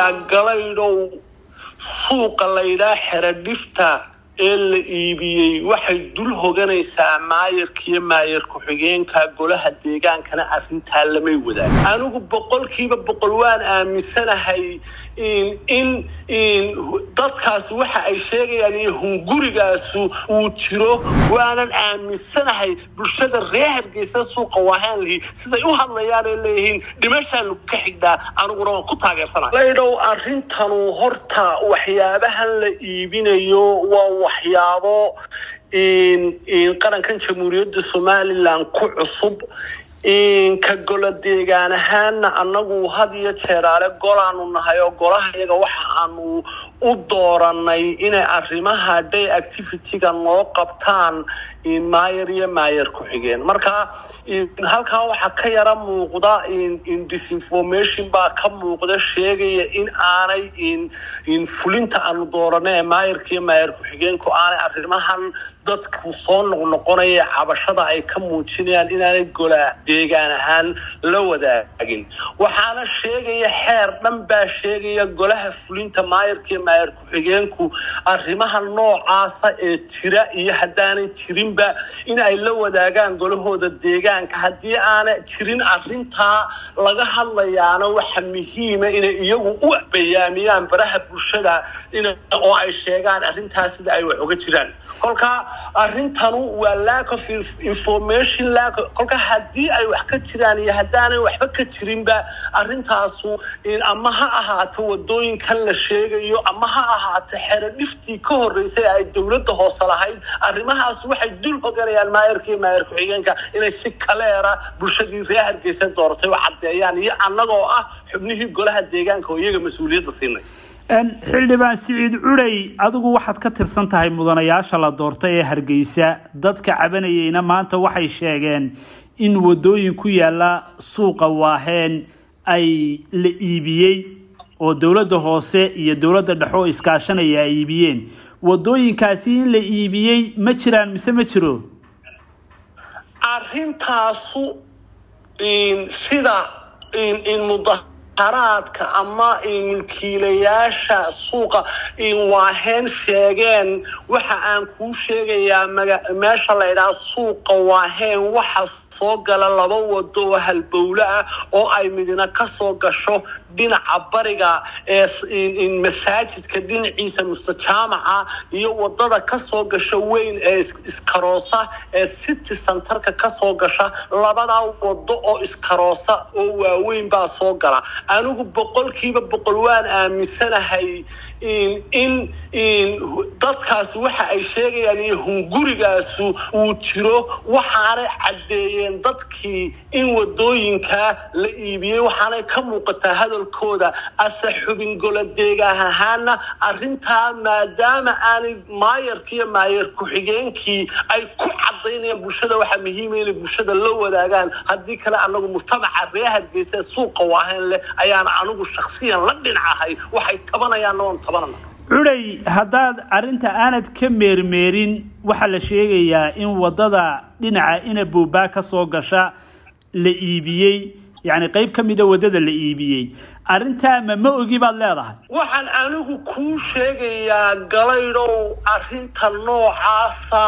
galaydhow suuqa laydhaa xeradhifta ee la iibiyey waxay dul hoganaysaa maayarkiiyo maayar ku-xigeenka golaha deegaankana arrintaa lamay wadaan anigu boqolkiiba boqol waan aaminsanahay in dadkaasi waxa ay sheegayaan iyo hungurigaasu uu jiro waanan aaminsanahay bulshada reer hargeysa suuqa waahaan lihi siday u hadlayaanay leeyihiin dhimashaanu ka xigdhaa aniguna waan ku taageersana laydhow arrintanu horta waxyaabahan la iibinayo waa waxyaabo qarankan jamhuuriyadda somalilan ku cusub ka golo deegaan ahaana annagu had iyo jeeraale golaanu nahay oo golaha iyaga waxa aanu u dooranay inay arrimaha day activity-ga noo qabtaan maayar iyo maayar ku-xigeen marka halkaa waxaa ka yara muuqda disinformation baa ka muuqda sheegaya in aanay fulinta aanu dooranay ee maayarka iyo maayar ku-xigeenku aanay arrimahan dadku soo noqnoqonaya cabashada ay ka muujinayaan inaanay gola deegaan ahaan la wadaagin waxaana sheegaya xeer dhan baa sheegaya golaha fulinta maayarka iyo maayar ku-xigeenku arrimaha noocaasa ee jira iyo haddaanan jirinba in ay la wadaagaan golahooda deegaanka haddii aana jirin arrintaa laga hadlayaana waxa muhiima inay iyagu u bayaamiyaan baraha bulshada oo ay sheegaan arrintaas sida ay wax uga jiraan kolka arrintanu waa lack of information lack kolka haddii ay wax ka jiraan iyo haddaanay waxba ka jirinba arrintaasu ama ha ahaato wadooyinkan la sheegayo ama ha ahaato xero dhiftii ka horeysay ay dowladda hoose lahayd arrimahaas waxay dul hoganayaan maayarka iyo maayar ku-xigeenka inay si kaleera bulshadii reer hargeysa dooratay oo caddeeyaan iyo annagoo ah xubnihii golaha deegaanka oo iyaga mas-uuliyadda siinay xildhibaan siciid cuday adigu waxaad ka tirsan tahay mudanayaasha la doortay ee hargeysa dadka cabanayeyna maanta waxay sheegeen in wadooyin ku yaala suuqa waaheen ay la iibiyey oo dowladda hoose iyo dowladda dhexe oo iskaashanaya ay iibiyeen wadooyinkaasi in la iibiyey ma jiraan mise ma jiro arrintaasu sida mudaharaadka ama mulkiilayaasha suuqa waaheen sheegeen waxa aan kuu sheegayaa meesha la ydhaha suuqa waaheen waxa soo gala laba wado oo halbowle ah oo ay midna kasoo gasho dhinaca bariga ee masaajidka dhinaciisa mustajaamaca iyo wadada kasoo gasho weyn ee iskaroosa ee city centerka kasoo gasha labadaa wado oo iskaroosa oo waaweyn baa soo gala anigu boqolkiiba boqol waan aaminsanahay in dadkaasi waxa ay sheegayaan iyo hungurigaasu uu jiro waxaanay caddeeyeen dadkii in wadooyinkaa la iibiyey waxaanay ka muuqataa hadalkooda ase xubin golo deegaan ahaana arrintaa maadaama aanay maayarka iyo maayar ku-xigeenkii ay ku cadaynayaan bulshada waxaa muhiima inay bulshada la wadaagaan haddii kale anagu mujtamaca reer hargeysa suuqa waahayn leh ayaana anigu shaksiyan la dhinacahay waxay tabanayaanna waan tabanana cuday haddaad arrinta aanad ka meermeerin waxaa la sheegayaa in wadada dhinaca inabuubaa ka soo gasha la iibiyey yacni qayb ka mida waddada la iibiyey arrintaa ma ma ogi baad leedahay waxaan anigu kuu sheegayaa galaydhow arrinta noocaasa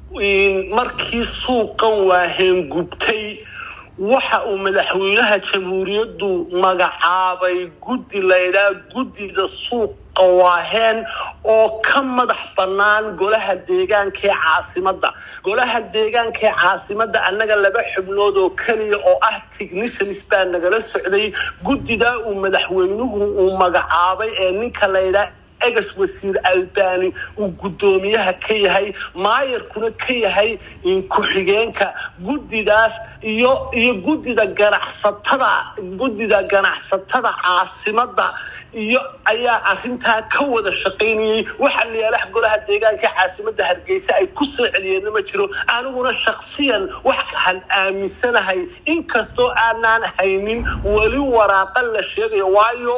markii suuqan waaheen gubtay waxa uu madaxweynaha jamhuuriyaddu magacaabay guddi laydhaa guddida suuqa waaheen oo ka madax bannaan golaha deegaanka ee caasimadda golaha deegaanka ee caasimadda annaga laba xubnood oo keliya oo ah technicians baa nagala socday guddidaa uu madaxweynuhu uu magacaabay ee ninka laydhaa egas wasiir albani uu guddoomiyaha ka yahay maayarkuna ka yahay ku-xigeenka guddidaas iyo iyo guddida ganacsatada guddida ganacsatada caasimadda iyo ayaa arrintaa ka wada shaqaynayey waxa layaalaha golaha deegaanka caasimadda hargeysa ay ku soo celiyeenna ma jiro aniguna shaksiyan waxaan aaminsanahay inkastoo aanaan haynin weli waraaqa la sheegayo waayo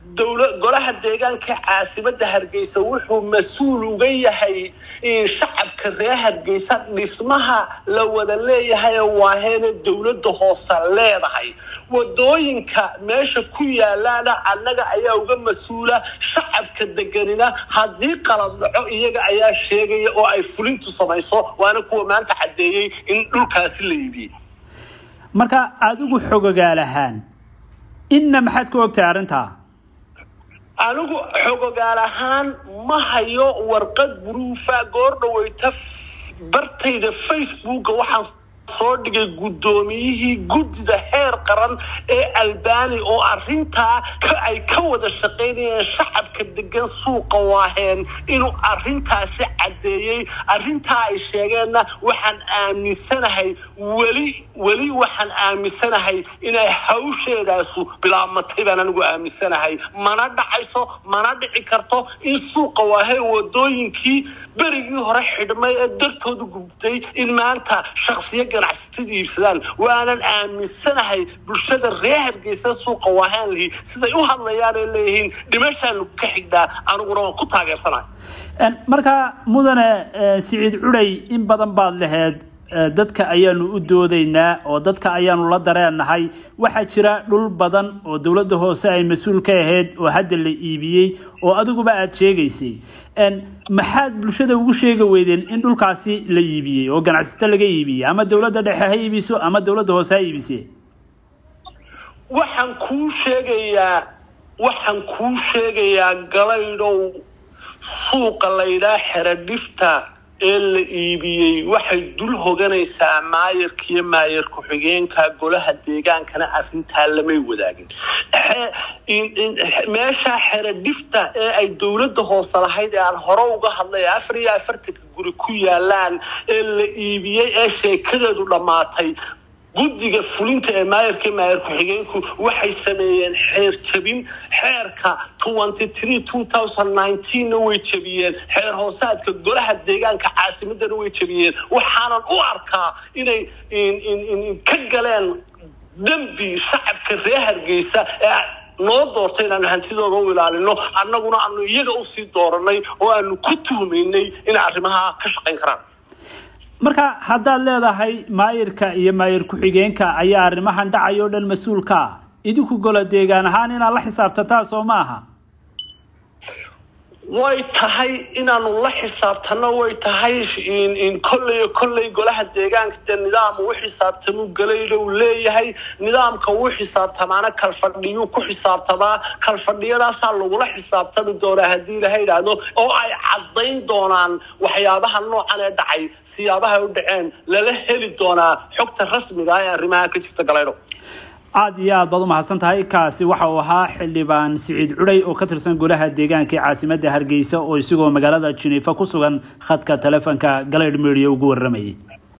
golaha deegaanka caasimada hargeysa wuxuu mas-uul uga yahay shacabka reer hargeysa dhismaha la wada leeyahay waaheene dowladda hoose leedahay wadooyinka meesha ku yaalaana annaga ayaa uga mas-uula shacabka deganina haddii qalad dhaco iyaga ayaa sheegaya oo ay fulintu samayso waana kuwa maanta caddeeyey in dhulkaasi la iibiyey marka adigu xogogaal ahaan inna maxaad ka ogtahay arrintaa anigu xogogaal ahaan ma hayo warqad buruufa goor dhaweyta bartayda facebooka waxaan soo dhigay guddoomiyihii guddida heer qaran ee albani oo arintaa ay ka wada shaqaynayeen shacabka degan suuqa waaheen inuu arintaasi caddeeyey arintaa ay sheegeenna waxaan aaminsanahay weli weli waxaan aaminsanahay inay hawsheedaasu bilaabmatay baan anigu aaminsanahay mana dhacayso mana dhici karto in suuqa waaheen wadooyinkii berigii hore xidhmay ee dartoodu gubtay in maanta shaksiyo ganacsatada iibsadaan waanan aaminsanahay bulshada reer hargeysa suuqa waaheen lihi siday u hadlayaan ay leeyihiin dhimashaanu ka xigdhaa aniguna waan ku taageersanahay marka mudane siciid cuday in badan baad laheed dadka ayaanu u doodaynaa oo dadka ayaanu la dareennahay waxaa jira dhul badan oo dowladda hoose ay mas-uul ka ahayd oo hadda la iibiyey oo adiguba aada sheegaysay maxaad bulshada ugu sheegi weydeen in dhulkaasi la iibiyey oo ganacsato laga iibiyey ama dowladda dhexe ha iibiso ama dowladda hoose ha iibise waxaan kuu sheegayaa waxaan kuu sheegayaa galaydhow suuqa laydhaa xeradhifta ee la iibiyey waxay dul hoganaysaa maayarkiiyo maayar ku-xigeenka golaha deegaankana arrintaa lamay wadaagin meesha xeradhifta ee ay dowladda hoose lahayd ee aan hore uga hadlay afar iyo afartanka guri ku yaalaan ee la iibiyey ee sheekadeedu dhammaatay guddiga fulinta ee maayarka maayar ku-xigeenku waxay sameeyeen xeer jabin xeerka na way jabiyeen xeer hoosaadka golaha deegaanka caasimadana way jabiyeen waxaanan u arkaa inay ka galeen dembi shacabka reer hargeysa ee noo doortay inaanu hantidooda u ilaalino annaguna aanu iyaga usii dooranay oo aanu ku tuhmaynay inay arrimaha ka shaqayn karaan marka haddaad leedahay maayirka iyo maayir ku-xigeenka ayaa arrimahan dhacay oo dhan mas-uulka ah idinku golo deegaan ahaan inaad la xisaabtataa soo ma aha way tahay inaanu la xisaabtano way tahay kolley kolley golaha deegaanka dee nidaam uu xisaabtamuu galaylow leeyahay nidaamka uu xisaabtamaana kalfadhiyuu ku xisaabtamaa kalfadhiyadaasaa lagula xisaabtami doonaa haddii ilaha idhaahdo oo ay caddayn doonaan waxyaabaha noocan ee dhacay siyaabaha u dhaceen lala heli doonaa xogta rasmiga ee arrimaha ka jirta galaydho aada iyo aad baad u mahadsan tahay kaasi waxa uu ahaa xildhibaan siciid cuday oo ka tirsan golaha deegaanka ee caasimadda hargeysa oo isagoo magaalada jiniifa ku sugan khadka telefoonka galaydh media ugu waramayay